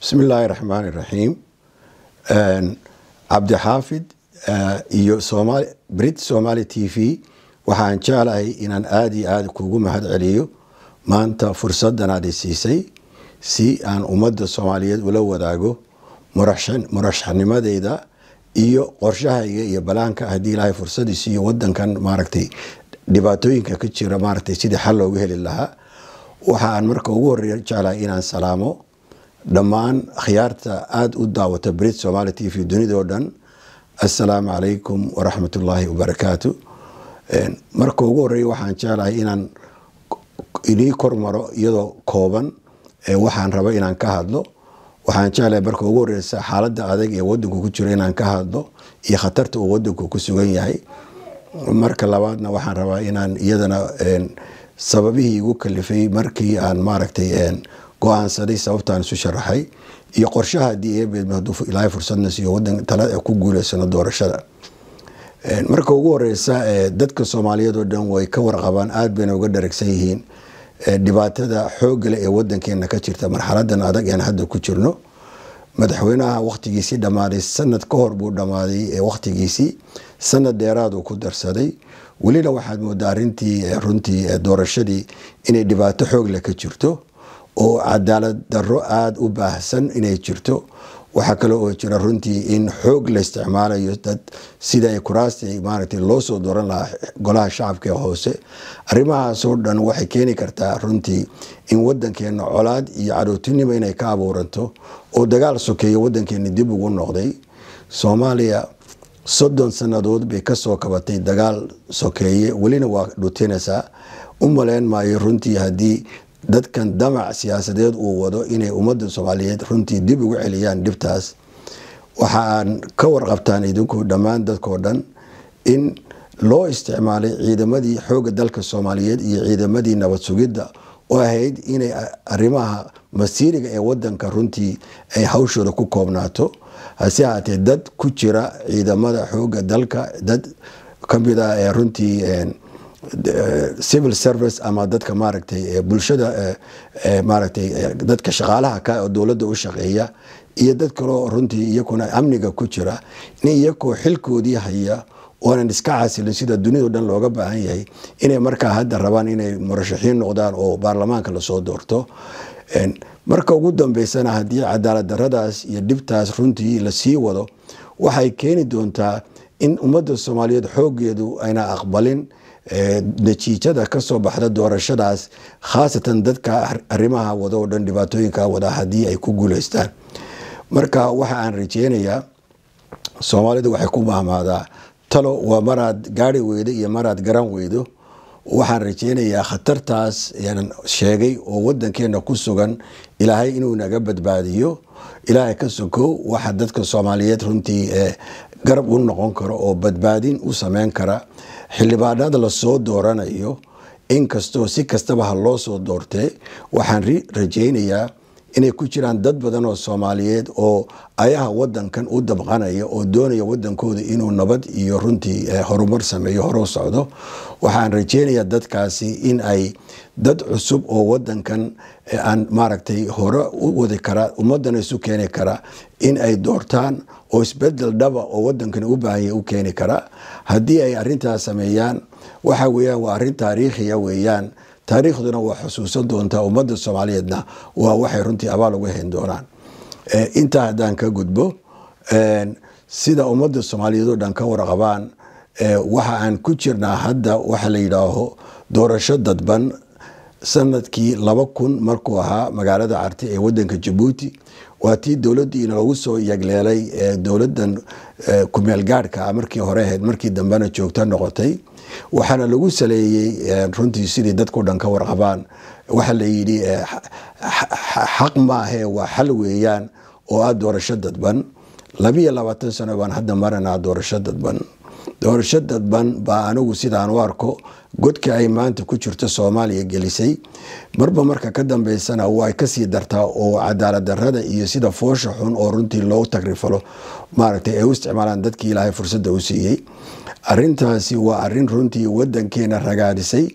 bismi illaahi raxmaani raxiim cabdixaafid iyo brit somaali t v waxaan jeclahay inaan aada iyo aada kugu mahad celiyo maanta fursadan aad isiisay si aan ummadda soomaaliyeed ula wadaago murashaxnimadeyda iyo qorshahayga iyo balaanka haddii ilaahay fursadiis iyo wadankan maaragtay dhibaatooyinka ka jira maaragtay sidii xal loogu heli lahaa waxa aan marka ugu horeeya jeclahay inaan salaamo dhammaan akhyaarta aada u daawata brit somaali t v dunidao dhan assalaamu calaykum waraxmat ullaahi wabarakaatu marka ugu horeeya waxaan jeclahay inaan inii kormaro iyadoo kooban waxaan raba inaan ka hadlo waxaan jeclahay marka ugu horeysa xaaladda adag ee wadanku ku jiro inaan ka hadlo iyo khatarta uu wadanku ku sugan yahay marka labaadna waxaan rabaa inaan iyadana sababihii igu kalifay markii aan maaragtay go-aansaday sababtaan isu sharaxay iyo qorshaha haddii eebed haduu ilaahay fursadna siiyo wadan tala ku guuleysano doorashada marka ugu horeysa dadka soomaaliyeed oo dhan way ka warqabaan aada bayna uga dharagsan yihiin dhibaatada xoogale ee wadankeena ka jirta marxaladan adag een hadda ku jirno madaxweynaha wakhtigiisii dhammaaday sanad ka hor buu dhammaaday wakhtigiisii sanad dheeraaduu ku darsaday welina waxaad moodaa arintii runtii doorashadii inay dhibaato xoogle ka jirto oo cadaalad daro aada u baahsan inay jirto waxaa kale oo jira runtii in xoog la isticmaalayo dad sida ay kuraasta maaragtay loo soo dooran lahaa golaha shacabka ee hoose arrimahaasoo dhan waxay keeni kartaa runtii in wadankeena colaad iyo cadowtinimo inay ka abuuranto oo dagaal sokeeyo wadankeena dib ugu noqday soomaaliya soddon sannadood bay kasoo kabatay dagaal sokeeye welina waa dhutinaysaa u maleyn maayo runtii haddii dadkan damac siyaasadeed uu wado inay ummadda soomaaliyeed runtii dib ugu celiyaan dhibtaas waxa aan ka warqabtaan idinku dhammaan dadkoo dhan in loo isticmaalay ciidamadii xooga dalka soomaaliyeed iyo ciidamadii nabad sugidda oo ahayd inay arrimaha masiiriga ee wadanka runtii ay hawshooda ku koobnaato hase haatee dad ku jira ciidamada xooga dalka dad kamid ah ee runtii civil service ama dadka maaragtay bulshada maaragtay dadka shaqaalaha ka oo dowladda u shaqeeya iyo dad kaloo runtii iyakuna amniga ku jira in iyakoo xilkoodii haya oonan iska casilin sida dunidao dhan looga baahan yahay inay markaa hadda rabaan inay murashaxiin noqdaan oo baarlamaanka lasoo doorto marka ugu dambeysana haddii cadaalad daradaas iyo dhibtaas runtii lasii wado waxay keeni doontaa in ummadda soomaaliyeed xoogeedu ayna aqbalin natiijada kasoo baxda doorashadaas khaasatan dadka arrimaha wada oo dhan dhibaatooyinka wada haddii ay ku guuleystaan marka waxa aan rajeynayaa soomaalidu waxay ku mahmaadaa talo waa maraad gaari weydo iyo maraad garan weydo waxaan rajeynayaa khatartaas sheegay oo wadankeena ku sugan ilaahay inuu naga badbaadiyo ilaahay ka sokow waxa dadka soomaaliyeed runtii garab u noqon karo oo badbaadin u sameyn kara xildhibaanada lasoo dooranayo inkastoo si kastaba ha loo soo doortee waxaan rajeynayaa inay ku jiraan dad badan oo soomaaliyeed oo ayaha wadankan u dabqanaya oo doonaya wadankooda inuu nabad iyo runtii horumar sameeyo horo socdo waxaan rajeynayaa dadkaasi in ay dad cusub oo wadankan aan maaragtay hore u wadi kara ummadana isu keeni kara in ay doortaan oo isbedel dhaba oo wadankan u baahanya u keeni kara haddii ay arintaas sameeyaan waxa weyaan waa arin taariikhiya weeyaan taariikhduna waa xusuusan doontaa ummadda soomaaliyeedna waa waxay runtii abaal uga hayn doonaan intaa haddaan ka gudbo sida ummadda soomaaliyeed oo dhan ka warqabaan waxa aan ku jirnaa hadda waxa la yidhaaho doorasho dadban sanadkii laba kun markuu ahaa magaalada carte ee wadanka jabuuti waa tii dowladdiina lagu soo yagleelay dowladan kumeel gaadhka markii hore ahayd markii dambena joogto noqotay waxaana lagu saleeyey runtii sidii dadkao dhan ka warqabaan waxa la yidhi xaq maahe waa xal weeyaan oo ah doorasho dadban labiyo labaatan sano baan hadda maranaa doorasho dadban doorasho dadban baa anigu sidaan u arko godka ay maanta ku jirto soomaaliya gelisay marba marka ka dambeysana way kasii dartaa oo cadaalad darada iyo sida foosha xun oo runtii loo tagrifalo maaragtay ay u isticmaalaan dadkii ilaahay fursadda u siiyey arintaasi waa arin runtii wadankeena ragaadisay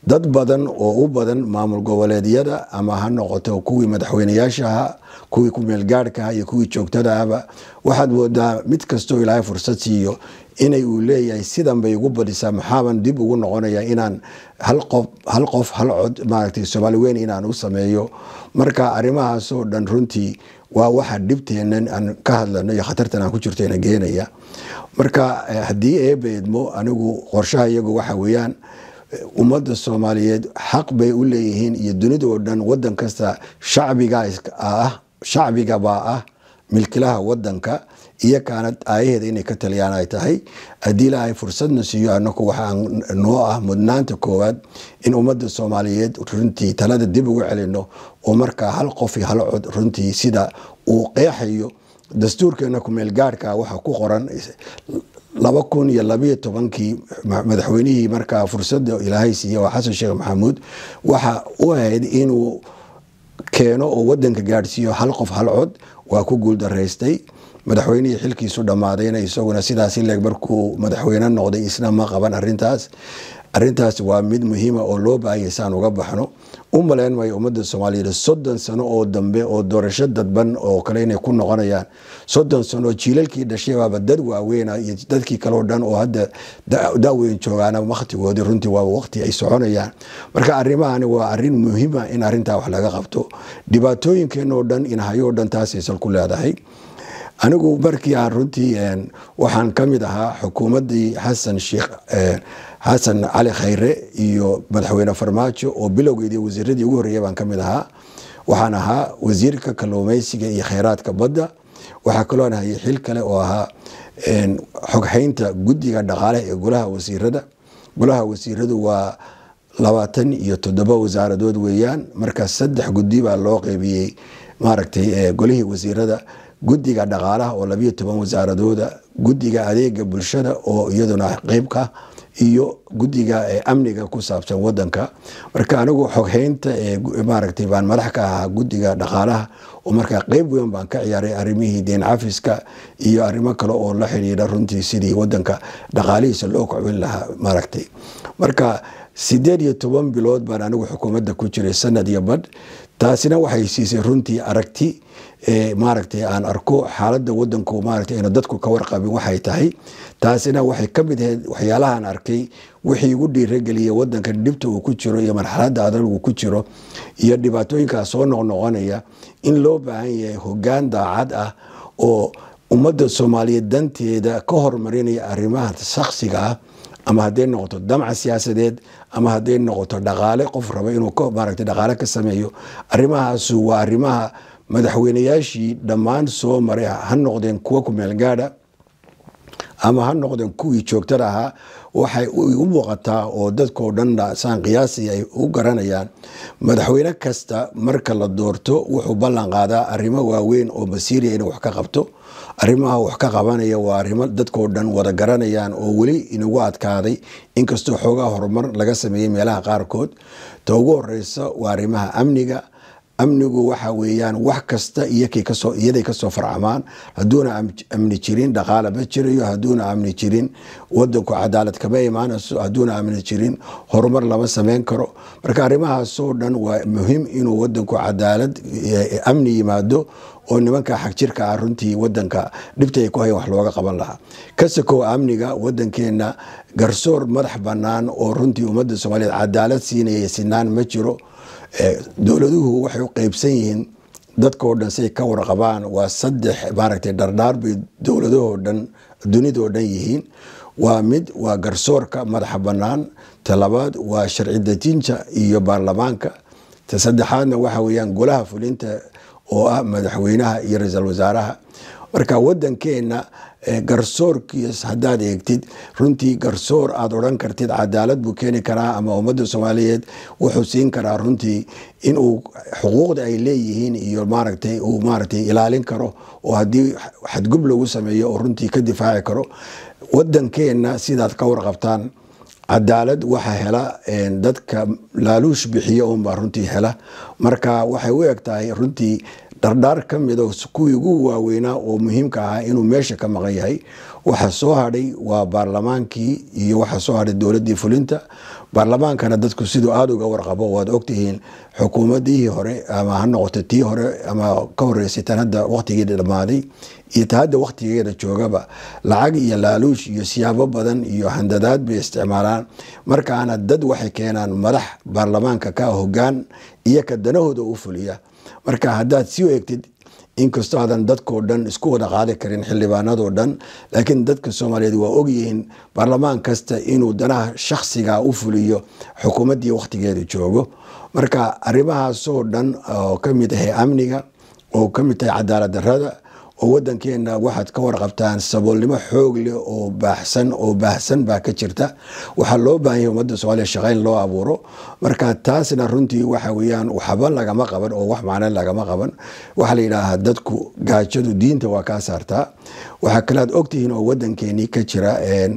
dad badan oo u badan maamul goboleedyada ama ha noqoto kuwii madaxweyneyaashaha kuwii kumeelgaadhkaha iyo kuwii joogtadaahba waxaad moodaa mid kastoo ilaahay fursad siiyo inay uu leeyahay sidan bay ugu badisaa maxaaban dib ugu noqonaya inaan hal qof hal qof hal cod maaragtay soomaali weyn inaan u sameeyo marka arrimahaasoo dhan runtii waa waxa dhibteenan aan ka hadlano iyo khatartan aan ku jirtayna geenaya marka haddii eeba idmo anigu qorshaha iyagu waxa weeyaan ummadda soomaaliyeed xaq bay u leeyihiin iyo dunida oo dhan wadan kasta shacbiga ah shacbigabaa ah milkilaha wadanka iyo kaanad aayaheeda inay ka taliyaan ay tahay haddii ilaahay fursadna siiyo anaku waxaa noo ah mudnaanta koowaad in ummadda soomaaliyeed runtii talada dib ugu celino oo markaa hal qof iyo hal cod runtii sida uu qeexayo dastuurkeena kumeel gaadhka waxa ku qoran laba kun iyo labayo tobankii madaxweynihii markaa fursada ilaahay siiye waa xasan sheekh maxamuud waxa u ahayd inuu keeno oo wadanka gaadhsiiyo hal qof hal cod waa ku guuldaraystay madaxweynihii xilkiisu dhammaadayna isaguna sidaas ileeg markuu madaxweyne noqday isna ma qaban arintaas arintaas waa mid muhiima oo loo baahanya saan uga baxno u maleyn maayo ummadda soomaaliyeed soddon sano oo dambe oo doorasho dadban oo kale inay ku noqonayaan soddon sano jiilalkii dhashay baaba dad waaweyna iyo dadkii kaleo dhan oo hadda daaweyn joogaana wakhtigoodii runtii waa waqti ay soconayaan marka arrimahani waa arin muhiima in arintaa wax laga qabto dhibaatooyinkeenoo dhan inhayoo dhan taasaysan ku leedahay anigu markii aan runtii waxaan ka mid ahaa xukuumaddii xasan sheekh xasan cali khayre iyo madaxweyne farmaajo oo bilowgeedii wasiiradii ugu horreeya baan ka mid ahaa waxaan ahaa wasiirka kalluumeysiga iyo kheyraadka badda waxaa kaloo hayay xil kale oo ahaa xoghaynta guddiga dhaqaalaha ee golaha wasiirada golaha wasiiradu waa labaatan iyo toddoba wasaaradood weeyaan marka saddex guddi baa loo qeybiyey maaragtay golihii wasiirada guddiga dhaqaalaha oo labiyo toban wasaaradooda guddiga adeega bulshada oo iyaduna qeybka iyo guddiga amniga ku saabsan wadanka marka anigu xoghaynta maaragtay baan madax ka ahaa guddiga dhaqaalaha oo markaa qeyb weyn baan ka ciyaaray arrimihii deen cafiska iyo arrimo kale oo la xidhiidha runtii sidii wadanka dhaqaalihiisa loo kocwin lahaa maaragtay marka sideed iyo toban bilood baan anigu xukuumadda ku jiray sanad iyo badh taasina waxay siisay runtii aragti maaragtay aan arko xaaladda wadanku maaragtay ayna dadku ka warqabin waxay tahay taasina waxay ka mid ahayd waxyaalahaan arkay wixii igu dhiirageliyay wadankan dhibta uu ku jiro iyo marxaladda adag uu ku jiro iyo dhibaatooyinkaas soo noqnoqonaya in loo baahan yahay hogaan daacad ah oo ummadda soomaaliyeed danteeda ka hormarinaya arrimaha shaksiga ah ama hadday noqoto damca siyaasadeed ama hadday noqoto dhaqaale qof raba inuu maaragtay dhaqaale ka sameeyo arrimahaasu waa arrimaha madaxweyneyaashii dhammaan soo maray ha noqdeen kuwa kumeelgaadha ama ha noqdeen kuwii joogtada ahaa waxay u muuqataa oo dadkao dhan saan qiyaasi ay u garanayaan madaxweyne kasta marka la doorto wuxuu ballan qaadaa arrimo waaweyn oo masiiriya inuu wax ka qabto arrimaha wax ka qabanaya waa arrimo dadkao dhan wada garanayaan oo weli inagu adkaaday inkastoo xoogaa horumar laga sameeyey meelaha qaarkood ta ugu horeysa waa arrimaha amniga amnigu waxa weeyaan wax kasta iyaday kasoo farcamaan haduuna amni jirin dhaqaala ma jirayo haduuna amni jirin wadanku cadaalad kama imaanayso haduuna amni jirin horumar lama sameyn karo marka arrimahaasoo dhan waa muhiim inuu wadanku cadaalad amni yimaado oo nimanka xagjirka ah runtii wadanka dhibta ay ku hayan wax looga qaban lahaa kasakow amniga wadankeena garsoor madax banaan oo runtii ummadda soomaaliyeed cadaalad siinaya sinaan ma jiro dowladuhu waxay u qeybsan yihiin dadkao dhan say ka warqabaan waa saddex maaragtay dhardhaar bay dowladahoo dhan dunidao dhan yihiin waa mid waa garsoorka madaxa banaan ta labaad waa sharci dejinta iyo baarlamaanka ta saddexaadna waxa weeyaan golaha fulinta oo ah madaxweynaha iyo ra-iisul wasaaraha marka wadankeena garsoorkiis haddaad eegtid runtii garsoor aada odhan kartid cadaalad buu keeni karaa ama ummadda soomaaliyeed wuxuu siin karaa runtii inuu xuquuqda ay leeyihiin iyo maaragtay uu maaragtay ilaalin karo oo haddii xadgub lagu sameeyo oo runtii ka difaaci karo wadankeena sidaad ka warqabtaan cadaalad waxa hela dadka laaluush bixiya unbaa runtii hela marka waxay u eg tahay runtii dhardhaar ka mido kuwii ugu waaweynaa oo muhiimka ahaa inuu meesha ka maqan yahay waxa soo hadhay waa baarlamaankii iyo waxa soo hadhay dowladii fulinta baarlamaankana dadku siduu aada uga warqabo waad ogtihiin xukuumadihii hore ama ha noqoto tii hore ama ka horeysay tan hadda waqtigii dhammaaday iyo ta hadda waqtigeeda joogaba lacag iyo laaluush iyo siyaabo badan iyo handadaad bay isticmaalaan markaana dad waxay keenaan madax baarlamaanka ka hogaan iyo ka danahooda u fuliya marka haddaad sii eegtid inkastoo aadan dadkoo dhan isku wada qaadi karin xildhibaanadoo dhan laakiin dadka soomaaliyeed waa ogyihiin baarlamaan kasta inuu danaha shakhsiga u fuliyo xukuumaddii wakhtigeeda joogo marka arrimahaasoo dhan oo ka mid ahay amniga oo ka mid tahay cadaalad darrada oo wadankeena waxaad ka warqabtaan saboolnimo xoog leh oo baaxsan oo baahsan baa ka jirta waxaa loo baahanya ummadda soomaaliya shaqayn loo abuuro marka taasna runtii waxa weyaan waxba lagama qaban oo wax macno lagama qaban waxaa la yidhaahaa dadku gaajadu diinta waa kaa saartaa waxaa kale aad ogtihiin oo wadankeenii ka jira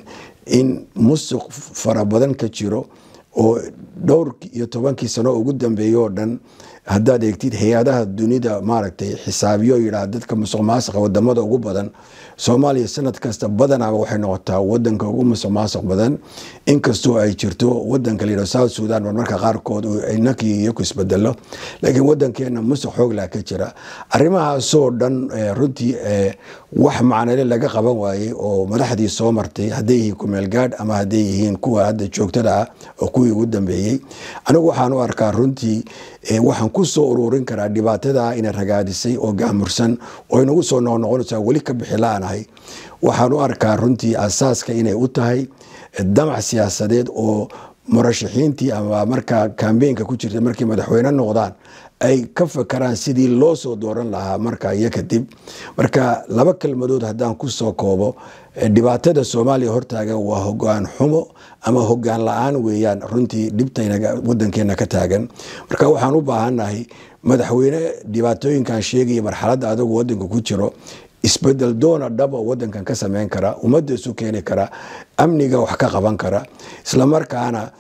in musuq fara badan ka jiro oo dhowr iyo tobankii sano ugu dambeeya oo dhan haddaad eegtid hay-adaha dunida maaragtay xisaabiyo yidhaah dadka musuq maasuqa wadamada ugu badan soomaaliya sanad kasta badanaba waxay noqotaa wadanka ugu musuq maasuq badan inkastoo ay jirto wadanka la yidhah south sudan marmarka qaarkood inankii iyaku isbedelo laakiin wadankeena musuq xooglah ka jira arrimahaasoo dhan runtii wax macnale laga qaban waayey oo madaxdii soo martay hadday yihiin kumeelgaadh ama hadday yihiin kuwa hadda joogtada ah oo kuwii ugu dambeeyey anigu waxaan u arkaa runtii waxaan ku soo ururin karaa dhibaatada inay ragaadisay oo gaamursan oo inagu soo noqnoqonaysaa weli ka bixi la-anahay waxaan u arkaa runtii asaaska inay u tahay damac siyaasadeed oo murashaxiintii ama markaa kambeynka ku jirta markay madaxweyne noqdaan ay ka fakaraan sidii loo soo dooran lahaa marka iyo kadib marka laba kelmadood haddaan ku soo koobo dhibaatada soomaaliya hortaagan waa hogaan xumo ama hogaan la-aan weeyaan runtii dhibtayna wadankeena ka taagan marka waxaan u baahannahay madaxweyne dhibaatooyinkan sheegaya marxaladda adagu wadanka ku jiro isbedel doona dhaba wadankan ka sameyn kara ummadda isu keeni kara amniga wax ka qaban kara islamarkaana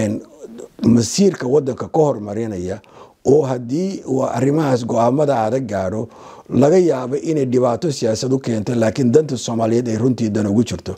masiirka wadanka ka hormarinaya oo haddii arrimahaas go-aamada adag gaadho laga yaabo inay dhibaato siyaasad u keento laakiin danta soomaaliyeed ay runtii dan ugu jirto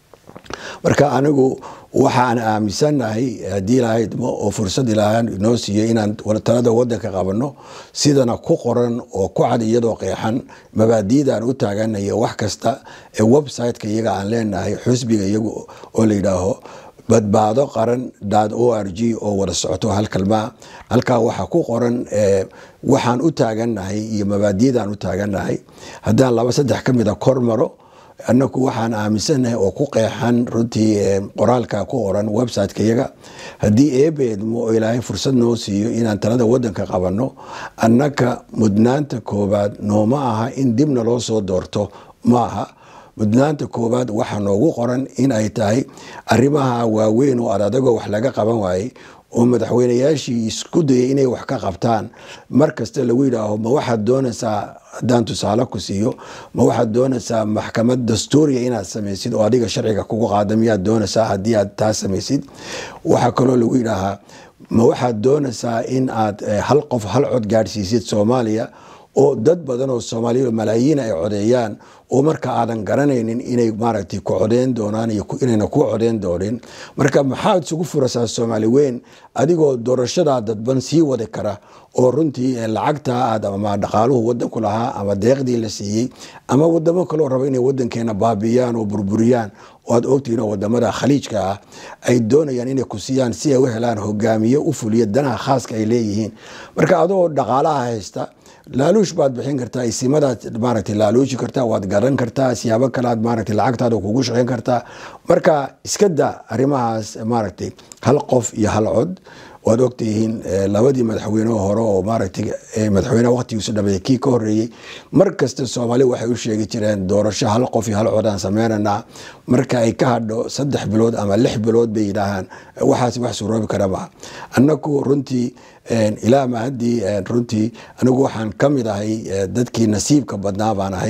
marka anigu waxaan aaminsanahay haddii ilahaydmo oo fursad ilaaha noo siiyo inaan talada wadanka qabano sidana ku qoran oo ku cad iyadoo qeexan mabaadiidaan u taaganayo wax kasta ee websiteka iyaga aan leenahay xusbiga iyagu oo la yidhaaho badbaado qaran dad o r g oo wada socoto hal kalmaa halkaa waxaa ku qoran waxaan u taaganahay iyo mabaadiyadaan u taaganahay haddaan laba saddex ka mida kor maro anaku waxaan aaminsanahay oo ku qeexan runtii qoraalka ku qoran websiteka iyaga haddii eebeedmo oo ilaahay fursad noo siiyo inaan talada wadanka qabano annaka mudnaanta koobaad nooma aha in dibna loo soo doorto ma aha mudnaanta koobaad waxaa noogu qoran in ay tahay arrimaha waaweyn oo adadagoo wax laga qaban waayey oo madaxweynayaashii isku dayay inay wax ka qabtaan mar kasta lagu yidhaaho ma waxaad doonaysaa haddaan tusaale ku siiyo ma waxaad doonaysaa maxkamad dastuuriya inaad samaysid oo adiga sharciga kugu qaada miyaad doonaysaa haddii aad taa samaysid waxaa kaloo lagu yidhaahaa ma waxaad doonaysaa in aad hal qof hal cod gaadhsiisid soomaaliya oo dad badan oo soomaaliya malaayiin ay codeeyaan oo marka aadan garanaynin inay maaragtay ku codeyn doonaan iyo inayna ku codeyn doonin marka maxaad isugu furaysaa soomaali weyn adigoo doorashadaa dadban sii wadi kara oo runtii lacagtaa aad ama dhaqaaluhu wadanku lahaa ama deeqdii la siiyey ama wadamo kaloo raba inay wadankeena baabiyaan oo burburiyaan oo aad ogtihiin oo wadamada khaliijka ah ay doonayaan inay ku siiyaan si ay u helaan hogaamiye u fuliya danaha khaaska ay leeyihiin marka adoo dhaqaalaha haysta laaluush baad bixin kartaa isimadaad maaragtay laaluushi kartaa waad garan kartaa siyaabo kale aad maaragtay lacagtaada kugu shaqeyn kartaa marka iska da arrimahaas maaragtay hal qof iyo hal cod waad ogtihiin labadii madaxweyne hore oo maaragtay madaxweyneha waqtigiisu dhameeyey kii ka horeeyey mar kasta soomaali waxay u sheegi jireen doorasho hal qof iyo hal cod aan sameynanaa marka ay ka hadho saddex bilood ama lix bilood bay yidhaahaan waxaas wax suroobi kara maha annaku runtii ilaa ma haddii runtii anigu waxaan ka mid ahay dadkii nasiibka badnaa baan ahay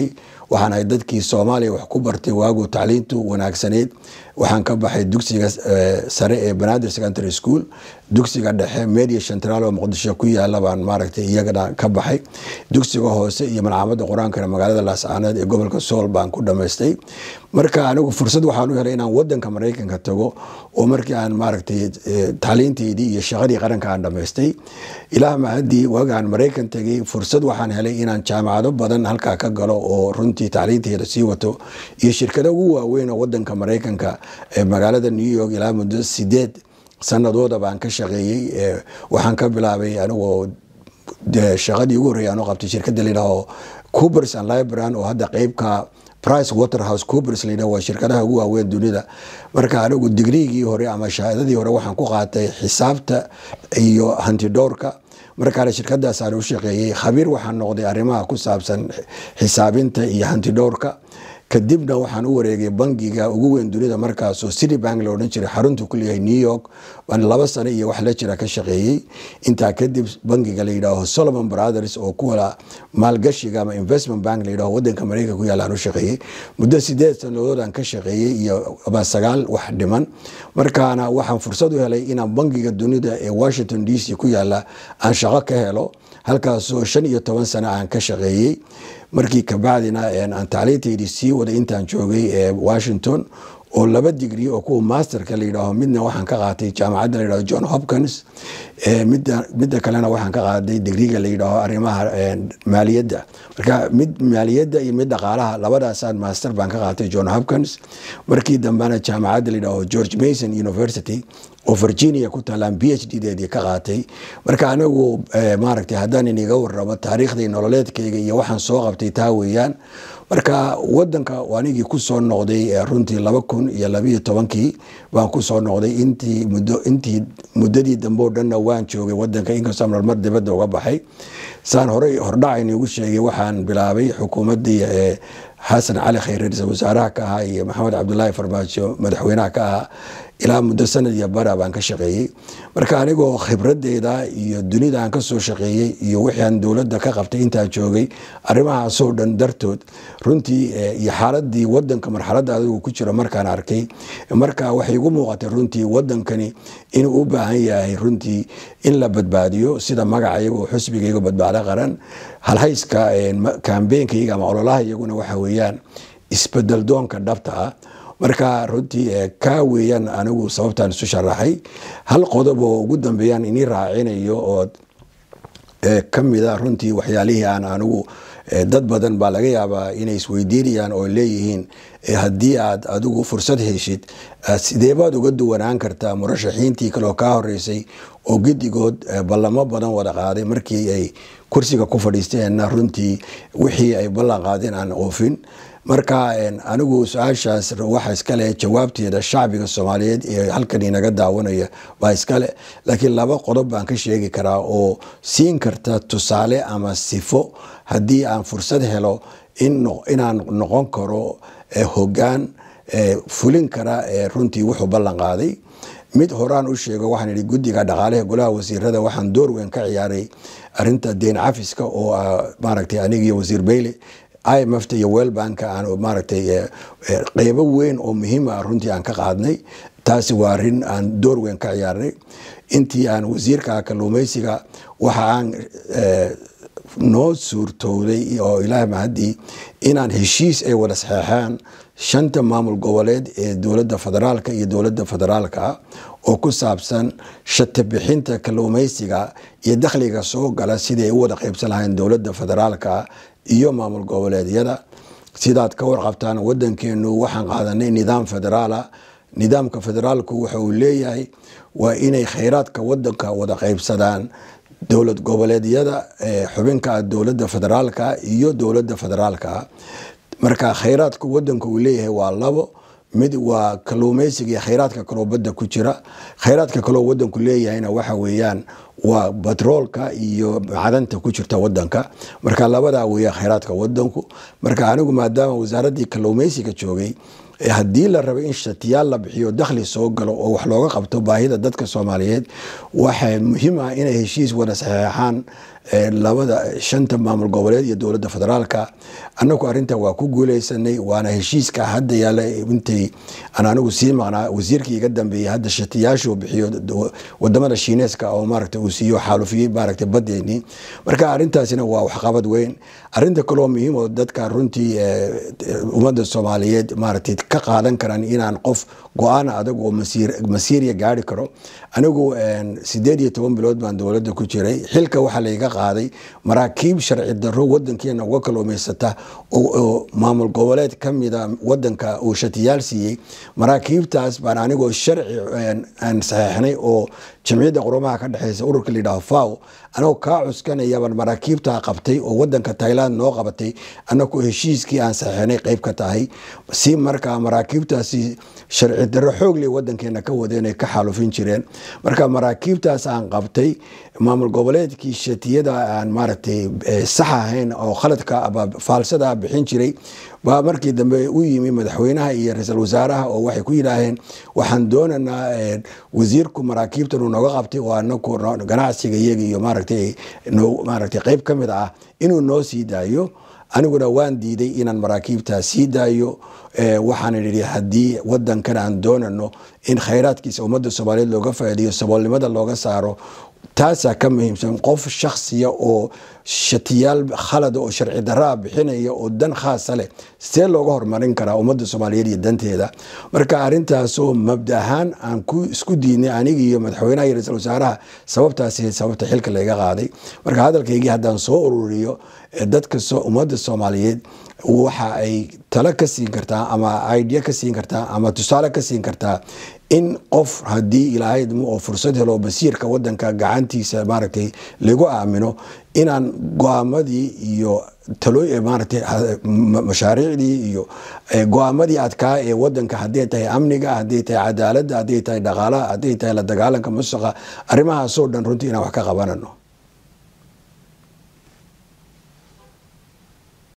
waxaan ahay dadkii soomaaliya wax ku bartay waagu tacliintu wanaagsaneyd waxaan ka baxay dugsiga sare ee banaadir secondary school dugsiga dhexe media central oo muqdisho ku yaala baan maaragtay iyagana ka baxay dugsiga hoose iyo malcamada qur-aankana magaalada laascaanood ee gobolka sool baan ku dhamaystay marka anigu fursad waxaan u helay inaan wadanka maraykanka tago oo markii aan maaragtay tacliinteydii iyo shaqadii qaranka aan dhamaystay ilaah mahadii waagaan maraykan tegay fursad waxaan helay inaan jaamacado badan halkaa ka galo oo runtii tacliinteyda sii wato iyo shirkado ugu waaweyn oo wadanka maraykanka ee magaalada new york ilaa muddo sideed sanadooda baan ka shaqeeyey waxaan ka bilaabay anigoo shaqadii ugu horreeyay anoo qabtay shirkadda layidhaaho coopers and libran oo hadda qeybka price waterhouse coopers layidhaho waa shirkadaha ugu waaweyn dunida marka anigu digriigii hore ama shahaadadii hore waxaan ku qaatay xisaabta iyo hantidhowrka markaana shirkadaasaan u shaqeeyey khabiir waxaan noqday arrimaha ku saabsan xisaabinta iyo hantidhowrka kadibna waxaan u wareegay bangiga ugu weyn dunida markaasoo city bank la odhan jiray xaruntu ku leeyahay new york baan laba sano iyo wax la jira ka shaqeeyey intaa kadib bangiga la yidhaaho solomon brothers oo kuwala maalgashiga ama investment bank la yidhaho wadanka maraykanka ku yaalla aan u shaqeeyey muddo sideed sanadood aan ka shaqeeyey iyo ama sagaal wax dhiman markaana waxaan fursad u helay inaan bangiga dunida ee washington d c ku yaalla aan shaqo ka helo halkaasoo shan iyo toban sano aan ka shaqeeyey markii kabacdina aan tacliinteydii sii waday intaan joogay ee washington oo laba digri oo kuwa masterka la yidhaaho midna waxaan ka qaatay jaamacadda la yidhaho john hopkins midda kalena waxaan ka qaaday digriga la yidhaaho arrimaha maaliyadda marka mid maaliyadda iyo mid dhaqaalaha labadaasaan master baan ka qaatay john hopkins markii dambena jaamacadda la yidhaaho george mason university oo virginia ku taalaan b h d deedii ka qaatay marka anigu maaragtay haddaan iniga waramo taariikhdii nololeedkayga iyo waxaan soo qabtay taa weeyaan marka wadanka anigii kusoo noqday runtii laba kun iyo labiyo tobankii baan kusoo noqday intii muddo intii muddadii dambe oo dhanna waan joogay wadanka inkastoo marmar dibadda uga baxay saan horey hordhacayni ugu sheegay waxaan bilaabay xukuumaddii xasan cali khayre ra-iisul wasaaraha ka ahaa iyo maxamed cabdulaahi farmaajo madaxweynaha ka ahaa ilaa muddo sanad iyo bara baan ka shaqeeyey marka anigoo khibradeyda iyo dunida aan kasoo shaqeeyey iyo wixii aan dowladda ka qabtay intaa joogay arrimahaasoo dhan dartood runtii iyo xaaladii wadanka marxaladda adigu ku jiro markaan arkay marka waxay igu muuqatay runtii wadankani inuu u baahan yahay runtii in la badbaadiyo sida magaca iyago xusbigayga badbaado qaran halhayska kambeenkayga ama ololaha iyaguna waxa weeyaan isbedel doonka dhabta ah marka runtii kaa weeyaan anigu sababtaan isu sharaxay hal qodob oo ugu dambeeyaan inii raacinayo oo kamida runtii waxyaalihii aan anigu dad badan baa laga yaabaa inay isweydiinayaan oo leeyihiin haddii aad adigu fursad heshid sideebaad uga duwanaan kartaa murashaxiintii kaleoo kaa horeysay oo gedigood ballamo badan wada qaaday markii ay kursiga ku fadhiisteenna runtii wixii ay ballan qaadeen aan oofin marka anigu su-aashaas waxa iskale jawaabteeda shacbiga soomaaliyeed ee halkan inaga daawanaya baa iskale laakiin laba qodob baan ka sheegi karaa oo siin karta tusaale ama sifo haddii aan fursad helo inaan noqon karo hogaan fulin kara runtii wuxuu ballan qaaday mid horaan u sheego waxaan ihi guddiga dhaqaalaha golaha wasiirada waxaan door weyn ka ciyaaray arinta deyn cafiska oo maaragtay anigiyo wasiir beyle imfta iyo welbanka aan maaragtay qeybo weyn oo muhiima ah runtii aan ka qaadnay taasi waa arin aan door weyn ka ciyaarnay intii aan wasiirka kalluumeysiga waxa aan noo suurtowday oo ilaah mahadii inaan heshiis ay wada saxeexaan shanta maamul goboleed ee dowladda federaalka iyo dowladda federaalka ah oo ku saabsan shati bixinta kalluumeysiga iyo dakhliga soo gala sidii ay u wada qeybsan lahayn dowladda federaalka iyo maamul goboleedyada sidaad ka warqabtaan wadankeenu waxaan qaadanay nidaam federaala nidaamka federaalku waxa uu leeyahay waa inay khayraadka wadanka wada qeybsadaan dowlad goboleedyada xubinka dowladda federaalka iyo dowladda federaalka marka khayraadka wadanka uu leeyahay waa labo mid waa kalluumeysiga iyo khayraadka kaloo badda ku jira khayraadka kaloo wadanku leeyahayna waxa weeyaan waa batroolka iyo macdanta ku jirta wadanka marka labadaa weeya khayraadka wadanku marka anigu maadaama wasaaradii kalluumeysiga joogay haddii la rabo in shatiyaal la bixiyo dakhli soo galo oo wax looga qabto baahida dadka soomaaliyeed waxaa muhiim ah inay heshiis wada saxeexaan labada shanta maamul goboleed iyo dowladda federaalka anagu arinta waa ku guuleysanay waana heshiiska hadda yaala intay aan anigu sii maqnaa wasiirkii iga dambeeyey hadda shatiyaashu bixiyo wadamada shiineeska oo maaragta uu siiyo xaalufiyey maaragta badeeni marka arintaasina waa waxqabad weyn arinta kaloo muhiim oo dadka runtii ummadda soomaaliyeed maaragtay ka qaadan karaan inaan qof go-aan adag oo masiiriya gaari karo anigu sideed iyo toban bilood baan dowladda ku jiray xilka waxaa layga qaaday maraakiib sharci daro wadankeena uga kalluumaysata oo maamul goboleed kamida wadanka uu shatiyaal siiyey maraakiibtaas baan anigoo sharci aan saxeixnay oo jamciyadda qurumaha ka dhexeysa ururka layidhaho faw anagoo kaa cuskanayabaan maraakiibtaa qabtay oo wadanka tailand noo qabatay anagoo heshiiskii aan saxeixnay qeyb ka tahay si markaa maraakiibtaasi sharci daro xoogle wadankeena ka wadeen ay ka xaalufin jireen marka maraakiibtaas aan qabtay maamul goboleedkii shatiyada aan maaragtay sax ahayn oo khaladka faalsada bixin jiray baa markii dambe u yimi madaxweynaha iyo ra-iisul wasaaraha oo waxay ku yidhaaheen waxaan doonaynaa wasiirku maraakiibtan uu nooga qabtay oo anaku ganacsiga iyaga iyo maaragtay maaragtay qeyb ka mid ah inuu noo sii daayo aniguna waan diiday inaan maraakiibtaa sii daayo waxaan idhi haddii wadankan aan doonano in khayraadkiisa ummadda soomaaliyeed looga faa'iideeyo saboolnimada looga saaro taasaa ka muhiimsan qof shaksiya oo shatiyaal khalada oo sharci daraa bixinaya oo dan khaasa leh see looga horumarin karaa ummadda soomaaliyeed iyo danteeda marka arintaasoo mabda ahaan aan ku isku diidnay aniga iyo madaxweynaha iyo ra-iisul wasaaraha sababtaasi sababta xilka layga qaaday marka hadalkaygii haddaan soo ururiyo dadka ummadda soomaaliyeed waxa ay talo ka siin kartaa ama idea ka siin kartaa ama tusaale ka siin kartaa in qof haddii ilaahay oo fursad helo basiirka wadanka gacantiisa maaragtay lagu aamino inaan go-aamadii iyo talo maaragtay mashaariicdii iyo go-aamadii adkaa ee wadanka hadday tahay amniga hadday tahay cadaaladda hadday tahay dhaqaalaha hadday tahay la dagaalanka musuqa arrimahaasoo dhan runtii inaan wax ka qabanano